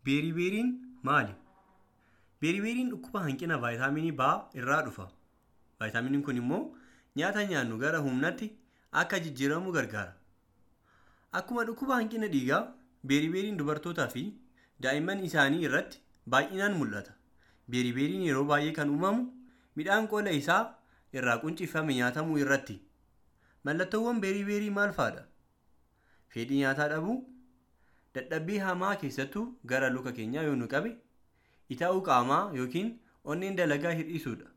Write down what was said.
Beeribeeriin maali? Beeribeeriin dhukkuba hanqina vaayitaaminii B irraa dhufa. Vaayitaaminiin kun immoo nyaata nyaannu gara humnaatti akka jijjiiramu gargaara. Akkuma dhukkuba hanqina dhiigaa, beeribeeriin dubartootaa fi daa'imman isaanii irratti baay'inaan mul'ata. Beeribeeriin yeroo baay'ee kan uumamu midhaan qola isaa irraa quncifamee nyaatamuu irratti. Mallattoowwan beeribeerii maal fa'adha? Fedhii nyaataa dhabuu, dadhabbii hamaa keessattuu gara luka keenyaa yoo nu qabe, itaa'uu qaamaa yookiin onneen dalagaa hir'isuudha.